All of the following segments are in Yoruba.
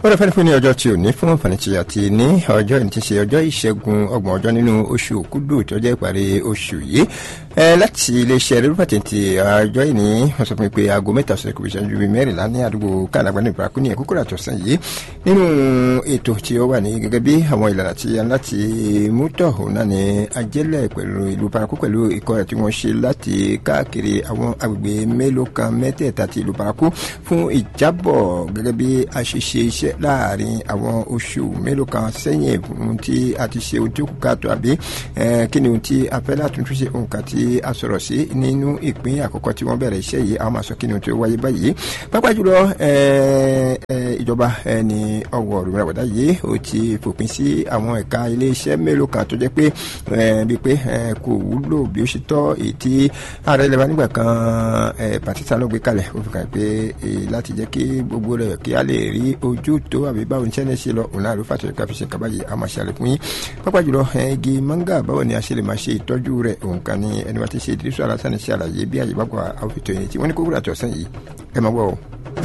wọ́n fẹ́ẹ́ fún ní ọjọ́ tí ò ní fún àǹfààní àti ní ọjọ́ ìní ti ṣe ọjọ́ ìṣẹ́gun ọgbọ̀n ọjọ́ nínú oṣù òkúdù tó jẹ́ ìparí oṣù yìí láti iléeṣẹ́ rẹ́rú pàtẹ́ǹtì ọjọ́ ìní wọ́n sọ fún mi pé aago mẹ́ta ọ̀sẹ̀ kò fi ṣẹ́jú bíi mẹ́rìnlá ní àdúgbò kàlágbá ní ìbúrakú ní ẹ̀kúkúrò àtọ̀sán yìí nínú ètò tí ó wà ní gẹ́gẹ́ bí àwọn ìlànà tí a láti mú tọ̀hún náà ní ajẹ́lẹ̀ pẹ̀lú ìlú paraku pẹ̀lú ikọ̀ rẹ̀ tí wọ́n ṣe láti káàkiri àwọn agbègbè mélòó kan mẹ́tẹ̀ẹ̀ta ti ìlú paraku fún ìjábọ̀ gẹ́gẹ́ bí a ṣe ṣe iṣẹ́ láàrin àwọn oṣù mélòó kan sẹ́yìn ohun tí a ti ṣe ohun tí ó kù káàtó àbí kí ni ohun tí a fẹ́ látúntún ṣe ohun kan tí a sọ̀rọ̀ sí nínú ìpín àkọ́kọ́ tí wọ́n bẹ̀rẹ̀ iṣẹ́ yìí àwọn máa sọ kí ni ohun tí ó wáyé báyìí pápá jùlọ ìjọba ẹni ọwọ́ rìmọ̀ràwọ̀dá yìí ó ti fòpin sí àwọn ẹ̀ka iléeṣẹ́ mélòó kan tó jẹ́ pé bíi pé kò wúlò bí ó ṣe tọ́ èyí tí ààrẹ ilẹ̀ wa nígbà kan pàtítà ló gbé kalẹ̀ ó fi kàn pé láti jẹ́ kí gbogbo rẹ̀ kí a lè rí ojú tó àbí báwo ní sẹ́ni ṣe lọ òun náà ló fàtọ́ ká fi ṣe kaba yìí a máa ṣe àlékún yín pápá jùlọ igi manga báwo ni a ṣe lè máa ṣe ìtọ́jú rẹ̀ òun kan ní ẹni wá ti ṣe ìdírísọ alásán ṣe àlàyé bí àyè bá gba àwọn ètò yìí tí wọ́n ní kó wúrà tọ̀sán yìí ẹ máa wọ̀ ọ́.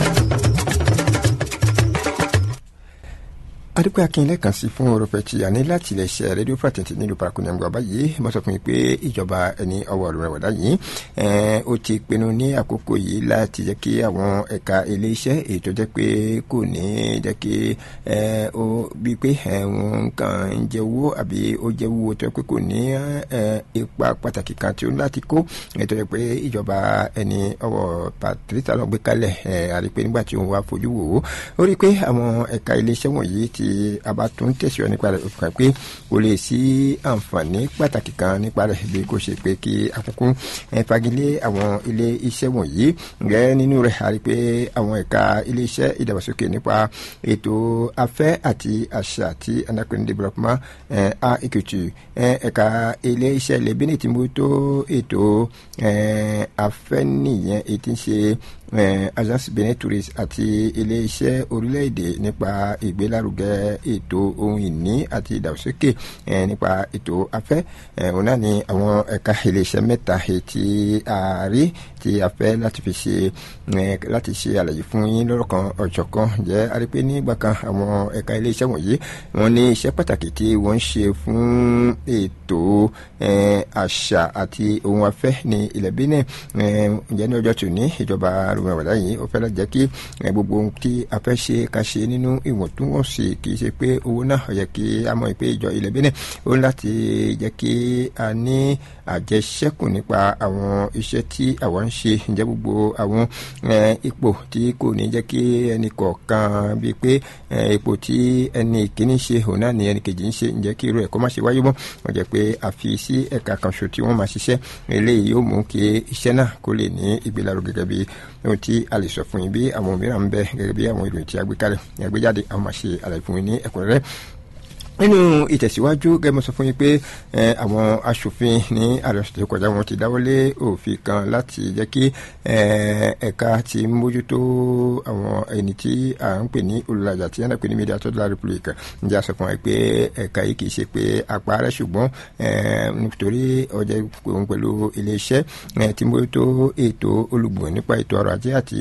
adúpẹ́ akínlẹ̀ kan sí fún orúfẹ́ tí a ní láti ilẹ̀ ṣe rédíò pàtẹ́ǹtì nílùú parakuni àgbà báyìí mo sọ fún mi pé ìjọba ẹni ọwọ́ rẹ̀ wọ̀dá yìí ó ti pinnu ní àkókò yìí láti jẹ́ kí àwọn ẹ̀ka iléeṣẹ́ èyí tó jẹ́ pé kò ní jẹ́ kí ó bí pé wọ́n kàn ń jẹ owó àbí ó jẹ́ owó tó pé kò ní ipa pàtàkì kan tí ó ní láti kó ètò jẹ́ pé ìjọba ẹni ọwọ́ pàtẹ́ǹtì lọ gbé kalẹ̀ àrí pé nígbà tí òun wá fojú wò ó ó rí pé àwọn ẹ̀ka iléeṣẹ́ wọ̀nyí ti a bá tún tẹ̀síwájú nípa rẹ̀ òfin kan pé kò lè sí àǹfààní pàtàkì kan nípa rẹ̀ bí kò ṣe pé kí àkókò fagilé àwọn ilé iṣẹ́ wọ̀nyí rẹ̀ nínú rẹ̀ àrí pé àwọn ẹ̀ka ilé iṣẹ́ ìdàgbàsókè nípa ètò afẹ́ àti àṣà àti anakuni development a èkìtì ẹ̀ka ilé iṣẹ́ lẹ́bínì tí mo tó ètò afẹ́ nìyẹn èyí tí ń ṣe agence benin tourist àti ilé-iṣẹ́ orílẹ̀-èdè nípa ìgbélárugẹ ètò ohun ìní àti ìdàgbàsókè nípa ètò afẹ́ òun náà ni àwọn ẹ̀ka ilé-iṣẹ́ mẹ́ta tí a rí tí a fẹ́ láti fi ṣe láti ṣe àlàyé fún yín lọ́rọ̀ kan ọ̀jọ̀ kan jẹ́ arípé nígbà kan àwọn ẹ̀ka ilé-iṣẹ́ wọ̀nyí wọ́n ní iṣẹ́ pàtàkì tí wọ́n ń ṣe fún ètò àṣà àti ohun afẹ́ ní ilẹ̀ Benin ǹjẹ́ ní ọjọ́ tòní ìjọba àrùn àwàdà yìí ó fẹ́ láti jẹ́ kí gbogbo ohun tí a fẹ́ ṣe ká ṣe nínú ìwọ̀ntúnwọ̀nsì kì í ṣe pé owó náà ó yẹ kí a mọ̀ pé ìjọ ilẹ̀ Benin ó ní láti jẹ́ kí a ní àjẹṣẹ́kù nípa àwọn iṣẹ́ tí àwọn ń ṣe ǹjẹ́ gbogbo àwọn ipò tí kò ní jẹ́ kí ẹnì kọ̀ọ̀kan bíi pé ipò tí ẹnì kìíní ṣe òun náà ni ẹnì kejì ń ṣe ǹjẹ́ kí irú ẹ̀kọ́ má ṣe wáyé mọ́ wọ́n jẹ́ pé a fi sí ẹ̀ka kan ṣo tí wọ́n máa ṣiṣẹ́ eléyìí yóò mú kí iṣẹ́ náà kó lè ní ìgbélárugẹ gẹ́gẹ́ bí ohun tí a lè sọ fún yín bí àwọn mìíràn ń bẹ gẹ́gẹ́ bí àwọn ìròyìn tí a gbé kalẹ̀ àgbéjáde àwọn máa ṣe àlàyé fún yín ní ẹ̀kúnrẹ́rẹ́ nínú ìtẹ̀síwájú gẹ́gẹ́ mo sọ fún yín pé àwọn aṣòfin ní àlọ́sọ̀ tó kọjá wọn ti dáwọ́lé òfin kan láti jẹ́ kí ẹ̀ka ti mójútó àwọn ẹni tí à ń pè ní olùlàjà tí yẹn pè ní media tó dára republic ǹjẹ́ a sọ fún wa pé ẹ̀ka yìí kì í ṣe pé apá rẹ̀ ṣùgbọ́n nítorí ọjà òun pẹ̀lú iléeṣẹ́ tí mójútó ètò olùgbọ̀n nípa ètò ọrọ̀ ajé àti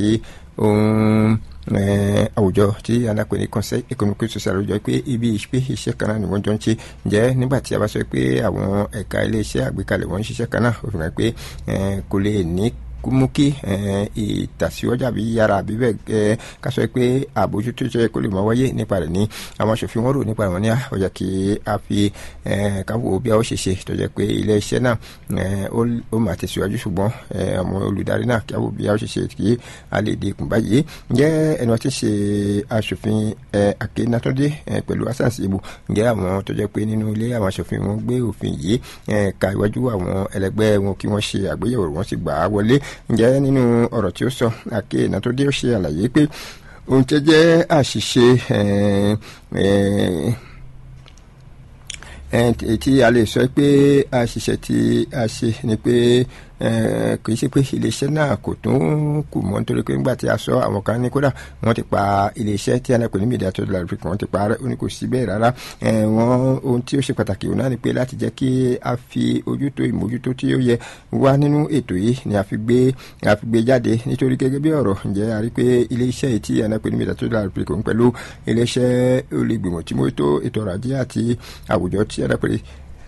ohun àwùjọ tí alápè ní conseil économique social àwùjọ pé ibi ìpè iṣẹ́ kan náà ni wọ́n jọ ń ṣe jẹ́ nígbà tí a bá sọ pé àwọn ẹ̀ka iléeṣẹ́ àgbékalẹ̀ wọ́n ń ṣiṣẹ́ kan náà ó fi hàn pé kò lè ní mú kí ìtàsíwájú àbí yára àbí bẹ́ẹ̀ ká sọ pé àbójútó tó yẹ kó lè máa wáyé nípa rẹ̀ ní àwọn aṣòfin wọn rò nípa rẹ̀ wọn ní ọjà kí a fi káwọ bí a ó ṣe ṣe tó jẹ́ pé ilé iṣẹ́ náà ó máa tẹ̀síwájú ṣùgbọ́n àwọn olùdarí náà kí a wò bí a ó ṣe ṣe kí a lè di ìkùn báyìí ǹjẹ́ ẹni wọ́n ti ṣe aṣòfin Akénátúndé pẹ̀lú asansi ibu ǹjẹ́ àwọn tó jẹ́ pé nínú ilé àwọn aṣòfin wọn gbé òfin yìí ka iwájú àwọn ẹlẹgbẹ́ wọn kí wọ́n ṣe àgbéyẹ̀wò wọn sì gbà á wọlé ǹjẹ́ nínú ọ̀rọ̀ tí ó sọ Akénátúndé ó ṣe àlàyé pé ohun tó jẹ́ àṣìṣe tí a lè sọ pé àṣìṣe tí a ṣe ni pé kì í ṣe pé iléeṣẹ́ náà kò tún kù mọ́ nítorí pé nígbà tí a sọ àwọn kan ní kódà wọ́n ti pa iléeṣẹ́ tí a náà pè ní media tó dọ̀là africa wọ́n ti pa ó ní kò sí bẹ́ẹ̀ rárá wọ́n ohun tí ó ṣe pàtàkì òun náà ni pé láti jẹ́ kí a fi ojútó ìmójútó tí ó yẹ wá nínú ètò yìí ni a fi gbé a fi gbé jáde nítorí gẹ́gẹ́ bí ọ̀rọ̀ ǹjẹ́ a rí pé iléeṣẹ́ yìí tí a náà pè ní media tó dọ̀là africa ń pẹ̀lú iléeṣẹ́ olùgbìmọ̀ tí mo tó ètò ọrọ̀ ajé àti àwùjọ tí a náà pè ní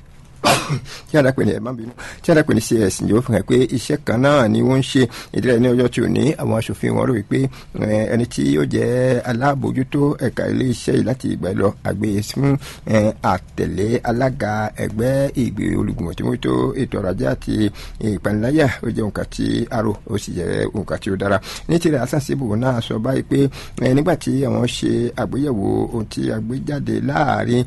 tí a dàpẹ́ ní ẹ̀ má bínú tí a dàpẹ́ ní cs ní ó fi hàn pé iṣẹ́ kan náà ni wọ́n ń ṣe ìdílé ní ọjọ́ tí ò ní àwọn aṣòfin wọn rò wípé ẹni tí ó jẹ́ alábòójútó ẹ̀ka ilé iṣẹ́ yìí láti ìgbà lọ àgbè fún àtẹ̀lé alága ẹgbẹ́ ìgbé olùgbìmọ̀ tí wọ́n tó ètò ọrọ̀ ajé àti ìpaniláyà ó jẹ́ nǹkan tí arò ó sì jẹ́ nǹkan tí ó dára ní tirẹ̀ asánṣẹ́bù náà sọ báyìí pé nígbà tí àwọn ṣe àgbéyẹ̀wò ohun tí a gbé jáde láàrin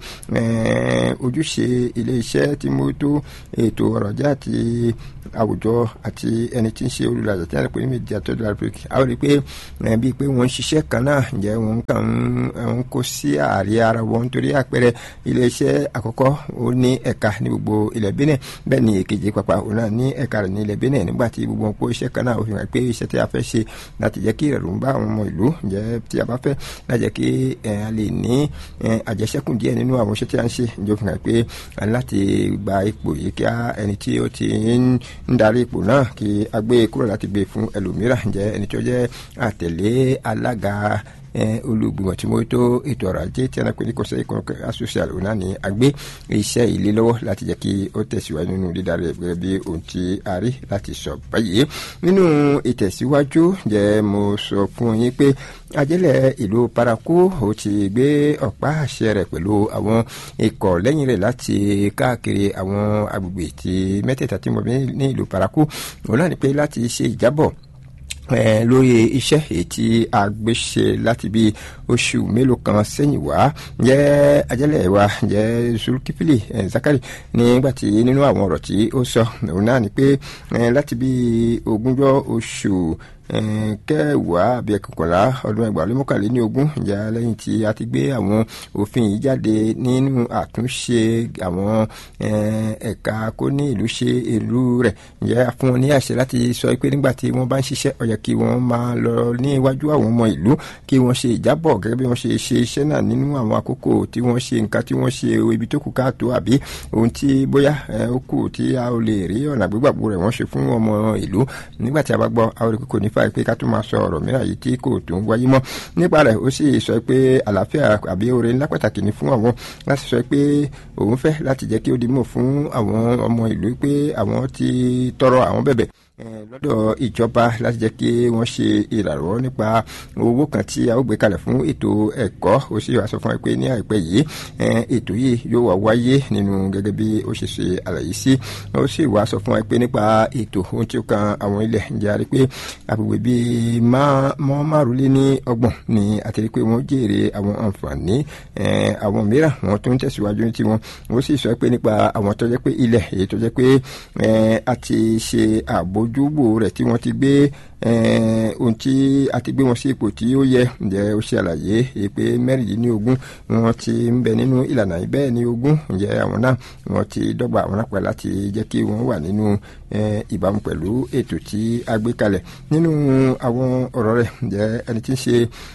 ojúṣe ilé iṣẹ́ tí mo tó ètò ọrọ̀ ajé àti àwùjọ àti ẹni tí ń ṣe olùlàjà tí a lè pè ní méjì àtọ́jú àpèkì a ó rí i pé bíi pé wọ́n ń ṣiṣẹ́ kan náà ǹjẹ́ wọ́n kàn ń kó sí ààrẹ ara wọn nítorí àpẹẹrẹ iléeṣẹ́ àkọ́kọ́ ó ní ẹ̀ka ní gbogbo ilẹ̀ Benin bẹ́ẹ̀ ni èkejì pàpà òun náà ní ẹ̀ka rẹ̀ ní ilẹ̀ Benin nígbà tí gbogbo wọn kó iṣẹ́ kan náà ó fi hàn pé iṣẹ́ tí a fẹ́ ṣe láti jẹ́ kí ìrọ̀rùn bá àwọn ọmọ ìlú ǹjẹ́ tí a bá fẹ́ láti jẹ́ kí a lè ní àjẹsẹ́kù díẹ̀ nínú àwọn iṣẹ́ tí a ń ṣe ǹjẹ́ ó fi hàn pé láti gba ipò yìí kí ẹni tí ó ti ń darí ipò náà kí a gbé kúrò láti gbé fún ẹlòmíràn jẹ́ ẹni tó jẹ́ àtẹ̀lé alága olùgbìmọ̀ tí mo tó ètò ọrọ̀ ajé tí a náà pè ní conseil économique social òun náà ní agbé iṣẹ́ ilé lọ́wọ́ láti jẹ́ kí ó tẹ̀síwájú nínú dídarí ẹ̀ gẹ́gẹ́ bí ohun tí a rí láti sọ báyìí nínú ìtẹ̀síwájú jẹ́ mo sọ fún yín pé ajẹ́lẹ̀ ìlú paraku ó ti gbé ọ̀pá àṣẹ rẹ̀ pẹ̀lú àwọn ikọ̀ lẹ́yìn rẹ̀ láti káàkiri àwọn agbègbè tí mẹ́tẹ̀ẹ̀ta tí mo bí ní ìlú paraku òun náà ni pé láti ṣe ìjábọ̀ lórí iṣẹ́ èyí tí a gbé ṣe láti bí oṣù mélòó kan sẹ́yìn wá jẹ́ ajẹ́lẹ̀ wa jẹ́ Zulkifili Zakari nígbà tí nínú àwọn ọ̀rọ̀ tí ó sọ òun náà ni pé láti bí ogúnjọ́ oṣù kẹwàá àbí ẹkọkànlá ọdún ẹgbàá lé mọ́kànléní ogún ìjà lẹ́yìn tí a ti gbé àwọn òfin yìí jáde nínú àtúnṣe àwọn ẹ̀ka kó ní ìlú ṣe ìlú rẹ̀ ǹjẹ́ fún wọn ní àṣẹ láti sọ pé nígbà tí wọ́n bá ń ṣiṣẹ́ ó yẹ kí wọ́n máa lọ ní iwájú àwọn ọmọ ìlú kí wọ́n ṣe ìjábọ̀ gẹ́gẹ́ bí wọ́n ṣe ṣe iṣẹ́ náà nínú àwọn àkókò tí wọ́n ṣe nǹkan tí wọ́n ṣe ibi tó kù káàtó àbí ohun tí bóyá ó kù tí a ò lè rí ọ̀nà àgbégbàgbó rẹ̀ wọ́n ṣe fún ọmọ ìlú nígbà tí a bá gbọ́ a ò rí kókò nífà pé ká tún máa sọ ọ̀rọ̀ mìíràn yìí tí kò tún wáyé mọ́ nípa rẹ̀ ó sì sọ pé àlàáfíà àbí oore ńlá pàtàkì ni fún àwọn láti sọ pé òun fẹ́ láti jẹ́ kí ó di mọ̀ fún àwọn ọmọ ìlú pé àwọn ti tọrọ àwọn bẹ̀bẹ̀ lọ́dọ̀ ìjọba láti jẹ́ kí wọ́n ṣe ìrànwọ́ nípa owó kan tí a ó gbé kalẹ̀ fún ètò ẹ̀kọ́ ó sì wá sọ fún ẹ pé ní àìpẹ́ yìí ètò yìí yóò wá wáyé nínú gẹ́gẹ́ bí ó ṣe ṣe àlàyé sí ó sì wá sọ fún ẹ pé nípa ètò ohun tí ó kan àwọn ilẹ̀ ǹjẹ́ a rí pé àgbègbè bíi mọ́ márùnlé ní ọgbọ̀n ni àti rí pé wọ́n jèrè àwọn àǹfààní àwọn mìíràn wọ́n tún tẹ̀síwájú ní tiwọn ó sì sọ pé nípa àwọn tó jẹ́ pé ilẹ̀ èyí tó jẹ́ pé a ti ṣe àbójú ojúbò rẹ̀ tí wọ́n ti gbé ohun tí a ti gbé wọn sí ipò tí ó yẹ ǹjẹ́ ó ṣe àlàyé pé mẹ́rìndínlógún wọ́n ti ń bẹ nínú ìlànà bẹ́ẹ̀ ní ogún ǹjẹ́ àwọn náà wọ́n ti dọ́gba àwọn náà pẹ̀lú láti jẹ́ kí wọ́n wà nínú ìbámu pẹ̀lú ètò tí a gbé kalẹ̀ nínú àwọn ọ̀rọ̀ rẹ̀ ǹjẹ́ ẹni tí ń ṣe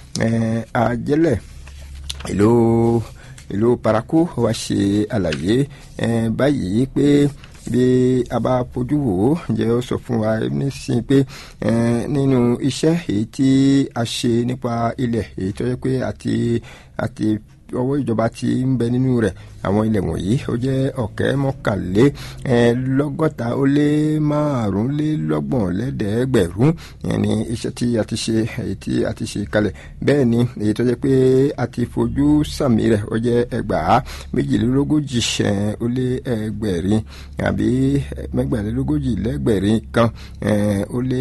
ajẹ́lẹ̀ ìlú ìlú paraku wá ṣe àlàyé báyìí pé bí a bá fojú wò ó ǹjẹ́ ó sọ fún wa nísìnyí pé nínú iṣẹ́ èyí tí a ṣe nípa ilẹ̀ èyí tó yẹ pé àti àti ọwọ́ ìjọba ti ń bẹ nínú rẹ̀ àwọn ilẹ̀ wọ̀nyí ó jẹ́ ọ̀kẹ́ mọ́kànlé lọ́gọ́ta ó lé márùnlélọ́gbọ̀n lẹ́dẹ̀ẹ́gbẹ̀rún ìyẹn ni iṣẹ́ tí a ti ṣe èyí tí a ti ṣe kalẹ̀ bẹ́ẹ̀ ni èyí tó jẹ́ pé a ti fojú sàmì rẹ̀ ó jẹ́ ẹgbàá méjìlélógójì ó lé ẹgbẹ̀rin àbí mẹ́gbàlélógójì lẹ́gbẹ̀rin kan ó lé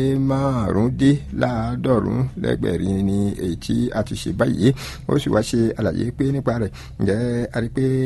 márùndínláàádọ́rùn lẹ́gbẹ̀rin ni èyí tí a ti ṣe báyìí ó sì wá ṣe àlàyé pé nípa rẹ̀ ǹjẹ́ a rí pé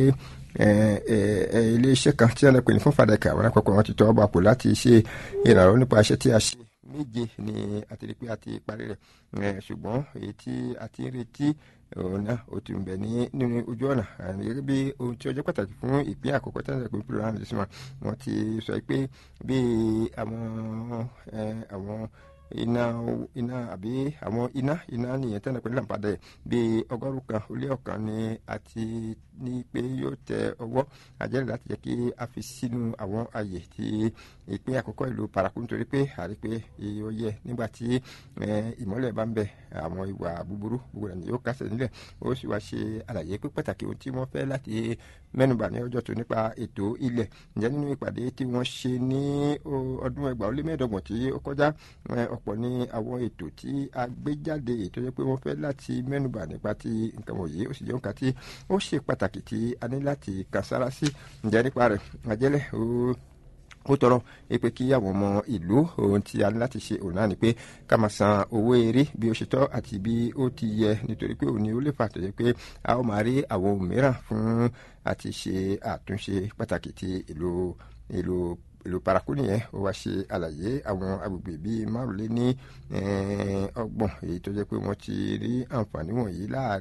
iléeṣẹ́ kan tí wọ́n lè pè ní fún fàdákà àwọn àpapọ̀ wọn ti tọ́ ọba pò láti ṣe ìrànlọ́wọ́ nípa iṣẹ́ tí a ṣe méje ni a ti rí pé a ti parí rẹ̀ ṣùgbọ́n èyí tí a ti ń retí òun náà ó ti ń bẹ ní nínú ojú ọ̀nà gẹ́gẹ́ bí ohun tí ó jẹ́ pàtàkì fún ìpín àkọ́kọ́ tí wọ́n ti pè pé round this month wọ́n ti sọ pé bí àwọn àwọn iná iná àbí àwọn iná iná nìyẹn tẹ́lẹ̀ pẹ̀lú àǹpadà ẹ̀ bíi ọgọ́rùn kan ó lé ọ̀kan ni a ti ní pé yóò tẹ ọwọ́ àjẹ́rìí láti jẹ́ kí a fi sínú àwọn àyè tí ìpín àkọ́kọ́ ìlú paraku nítorí pé àrí pé ó yẹ nígbà tí ìmọ́lẹ̀ bá ń bẹ àwọn ìwà búburú gbogbo rẹ̀ ni yóò kásẹ̀ nílẹ̀ ó sì wá ṣe àlàyé pé pàtàkì ohun tí wọ́n fẹ́ láti mẹ́nubà ní ọjọ́ tó nípa ètò ilẹ̀ ǹjẹ́ nínú ìpàdé tí wọ́n ṣe ní ọdún ẹgbàá ó lé mẹ́ẹ̀ẹ́dọ́gbọ̀n tí ó kọjá ọ̀pọ̀ ní àwọn ètò tí a gbé jáde ètò yẹ pé wọ́n fẹ́ láti mẹ́nubà nípa ti nǹkan wọ̀nyí ó sì jẹ́ nǹkan tí ó ṣe pàtàkì tí a ní láti kà sára sí ǹjẹ́ nípa rẹ̀ àjẹ́lẹ̀ ó ó tọrọ pé kí àwọn ọmọ ìlú ohun tí a ní láti ṣe òun náà ni pé ká máa san owó eré bí ó ṣe tọ́ àti bí ó ti yẹ nítorí pé òun ni ó lè fà tó yẹ pé a ó máa rí àwọn ohun mìíràn fún àti ṣe àtúnṣe pàtàkì ti ìlú ìlú ìlú paraku nìyẹn ó wá ṣe àlàyé àwọn agbègbè bíi márùnléní ọgbọ̀n èyí tó jẹ́ pé wọ́n ti rí àǹfààní wọ̀nyí láàrin.